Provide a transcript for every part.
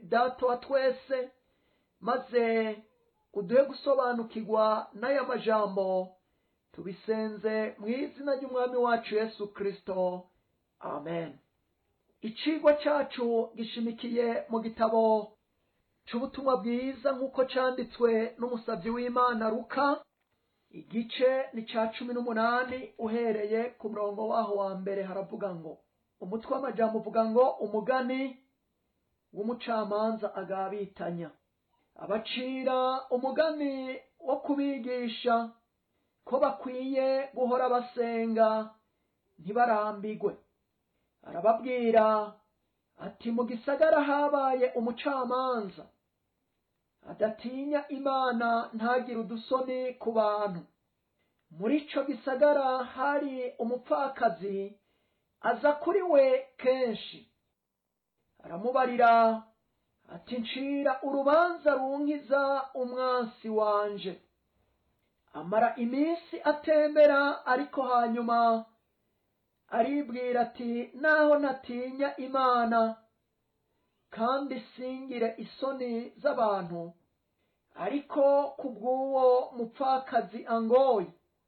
data wa twese maze uduhe gusobanukirwa n'aya majambo tubisenze mu izina ry'umwami wacu yesu kirisito amen icigwa cyacu gishimikiye mu gitabo c'ubutumwa bwiza nk'uko canditswe n'umusavyi w'imana ruka igice ni ca cumi n'umunani uhereye ku murongo waho wa mbere haravuga ngo umutwe w'amajambo uvuga ngo umugani w'umucamanza agabitanya abacira umugani wo kubigisha ko bakwiye guhora basenga ntibarambigwe arababwira ati mu gisagara habaye umucamanza adatinya imana ntagire udusoni ku bantu muri ico gisagara hari umupfakazi aza kuri we kenshi aramubarira ati ncira urubanza runkiza umwansi wanje amara iminsi atembera ariko hanyuma aribwira ati naho ntatinya imana kandi singire isoni z'abantu ariko kubw'uwo mupfakazi angoye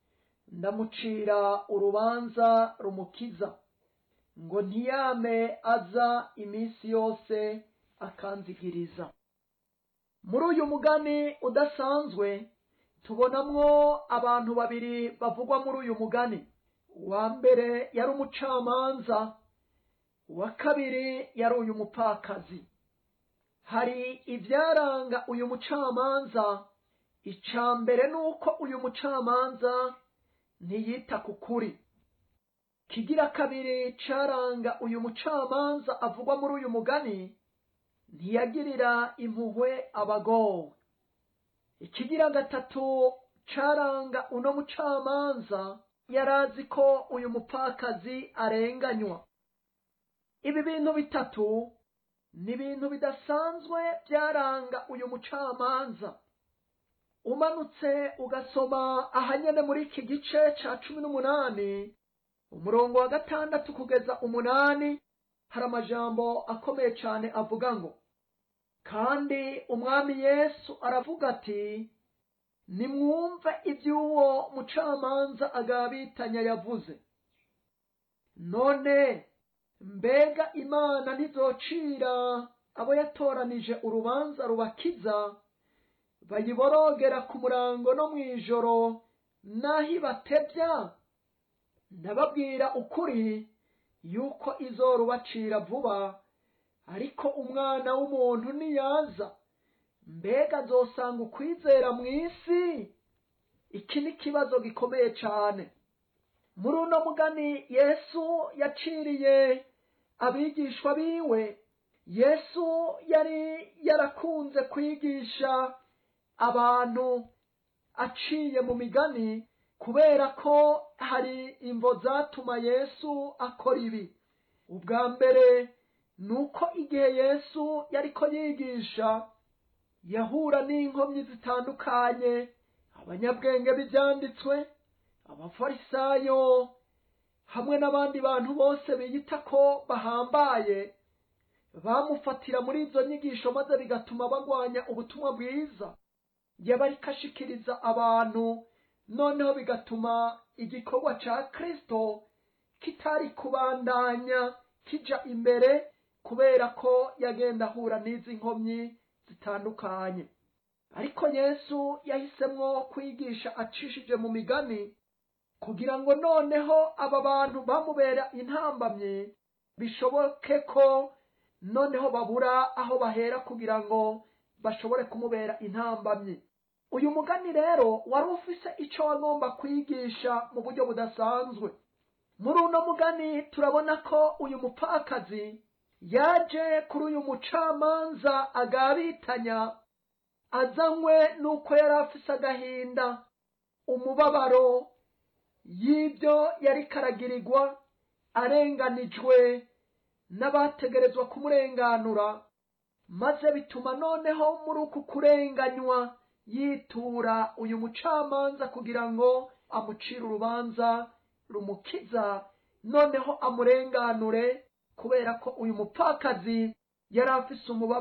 ndamucira urubanza rumukiza ngo ntiyame aza iminsi yose akanzigiriza muri uyu mugani udasanzwe tubonamwo abantu babiri bavugwa muri uyu mugani uwa mbere yari umucamanza uwa kabiri yari uyu mupfakazi hari ibyaranga uyu mucamanza icya mbere ni uko uyu mucamanza ntiyita ku kuri kigira kabiri caranga uyu mucamanza avugwa muri uyu mugani ntiyagirira impuhwe abagowe ikigira gatatu caranga uno mucamanza yarazi ko uyu mupfakazi arenganywa ibi bintu bitatu ni ibintu bidasanzwe byaranga uyu mucamanza umanutse ugasoma ahanyene muri iki gice ca cumi n'umunani umurongo wa gatandatu kugeza umunani hari amajambo akomeye cyane avuga ngo kandi umwami yesu aravuga ati nimwumve iby'uwo mucamanza agabitanya yavuze none mbega imana ntizocira abo yatoranije urubanza rubakiza bayiborogera ku murango no mu ijoro n'aho ibatebya ndababwira ukuri yuko izorubacira vuba ariko umwana w'umuntu niyaza mbega azosanga ukwizera mu isi iki ni ikibazo gikomeye cyane muri uno mugani yesu yaciriye abigishwa biwe yesu yari yarakunze kwigisha abantu aciye mu migani kubera ko hari imvo zatuma yesu akora ibi ubwa mbere ni uko igihe yesu yariko yigisha yahura n'inkomyi zitandukanye abanyabwenge b'ibyanditswe abafarisayo hamwe n'abandi bantu bose biyita ko bahambaye bamufatira muri izo nyigisho maze bigatuma bagwanya ubutumwa bwiza yaba ariko ashikiriza abantu noneho bigatuma igikorwa ca kristo kitari kubandanya kija imbere kubera ko yagenda ahura n'izi nkomyi zitandukanye ariko yesu yahisemwo kwigisha acishije mu migani kugira ngo noneho aba bantu bamubera intambamye bishoboke ko noneho babura aho bahera kugira ngo bashobore kumubera intambamye uyu mugani rero wari ufise ico wagomba kwigisha mu buryo budasanzwe muri uno mugani turabona ko uyu mupfakazi yaje kuri uyu mucamanza agabitanya azanywe n'uko yari afise agahinda umubabaro y'ibyo yari karagirirwa arenganijwe n'abategerezwa kumurenganura maze bituma noneho muri uku kurenganywa yitura uyu mucamanza kugira ngo amucire urubanza rumukiza noneho amurenganure kubera ko uyu mupfakazi yari afise umubabaro